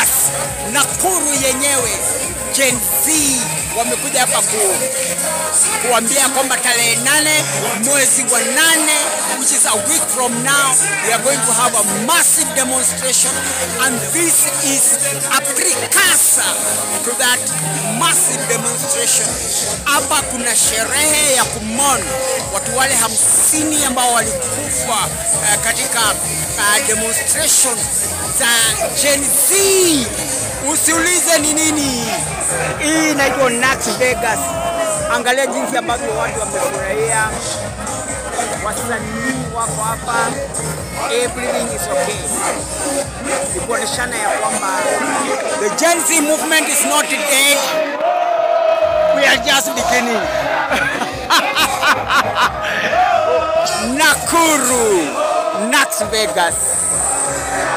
Vegas, Nakuru yenyewe Gen Z wamekuja hapa ku, kuambia kwamba tarehe nane mwezi wa nane which is a week from now we are going to have a massive demonstration and this is a precursor to that massive demonstration. Hapa kuna sherehe ya kumon watu wale hamsini ambao walikufa uh, katika uh, demonstration za Gen Z. Usiulize ni nini. Hii inaitwa Nax Vegas. Angalia jinsi ambavyo watu wamefurahia, wasanii wako hapa, everything is okay. Ni kuoneshana ya kwamba the Gen Z movement is not dead, we are just beginning. Nakuru, Nax Vegas.